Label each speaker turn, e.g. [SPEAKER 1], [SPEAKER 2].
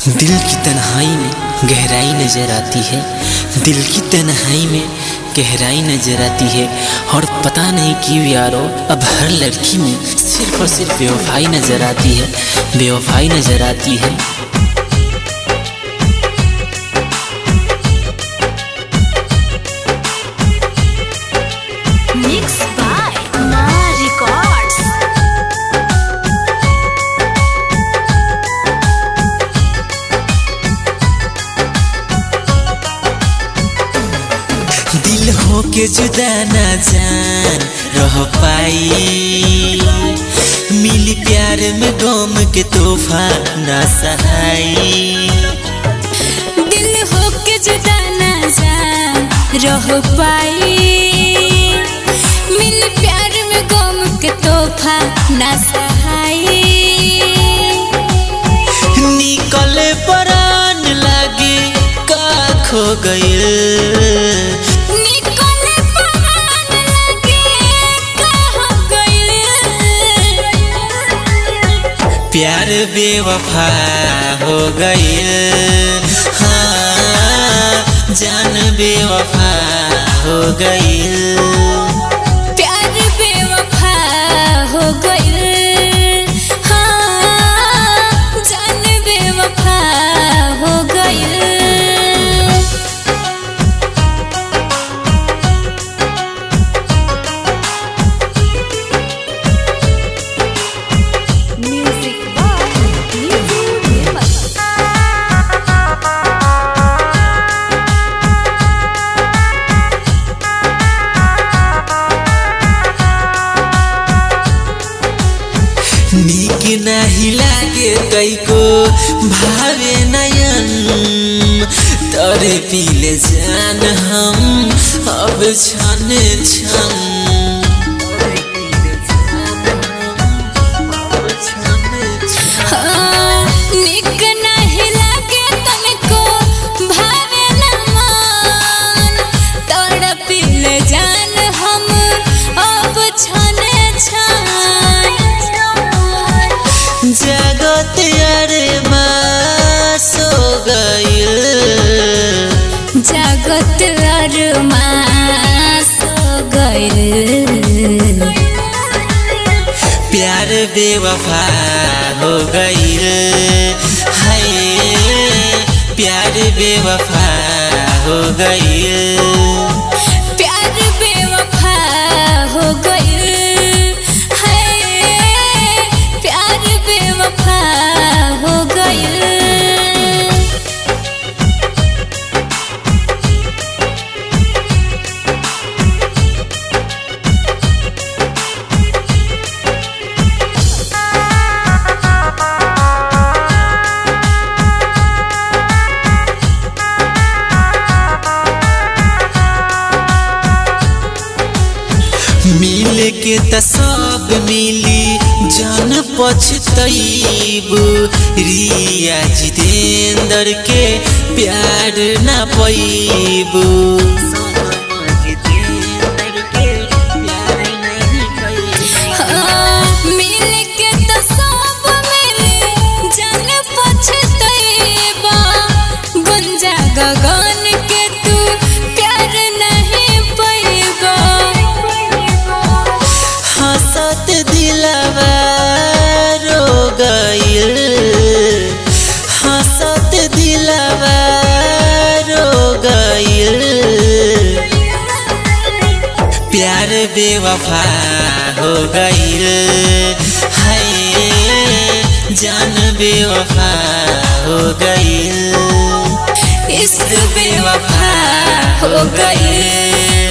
[SPEAKER 1] दिल की तन्हाई में गहराई नजर आती है दिल की तन्हाई में गहराई नजर आती है और पता नहीं क्यों यारो अब हर लड़की में सिर्फ और सिर्फ बेवफाई नजर आती है बेवफाई नजर आती है
[SPEAKER 2] Mixed by Ma Records.
[SPEAKER 1] दिल हो के जुदा ना जान रह पाई मिली प्यार में गम के तोहफा ना सहाई
[SPEAKER 2] दिल हो के जुदा ना जान रह पाई मिल प्यार में गम के तोहफा ना सहाई
[SPEAKER 1] निकले परान लागे का खो गइल
[SPEAKER 2] निकले परान लगे कहाँ गइल
[SPEAKER 1] प्यार बेवफा हो गइल हाँ जान बेवफा हो गइल
[SPEAKER 2] प्यार बेवफा हो गइल हाँ जान बेवफा हो गइल Music by Nizu Nirmal.
[SPEAKER 1] नीक नाही लागे कैको भावे नयन तोरे पीले जान हम अब छन छन
[SPEAKER 2] हाँ, निक नाही लागे तनको भावे न मन तड़पिल जान हम अब छने छन
[SPEAKER 1] जगत अरे सो गइल
[SPEAKER 2] जगत अरमास गइल
[SPEAKER 1] प्यार बेवफा हो गइल हाय प्यार बेवफा हो गइल
[SPEAKER 2] प्यार बेवफा हो गइल है प्यार बेवफा हो गइल
[SPEAKER 1] मिल के त सब मिली जान पछतैब रिया जितेंद्र के प्यार ना पैब
[SPEAKER 2] हाँ, मिल के तो सब मिली जान पछतैबा गुंजा गगन के तू प्यार नहीं पैबा
[SPEAKER 1] हंसत दिलवा रो गइल हंसत दिलवा रो गइल प्यार बेवफा हो गइल हाय जान बेवफा हो गइल
[SPEAKER 2] इश्क बेवफा हो गइल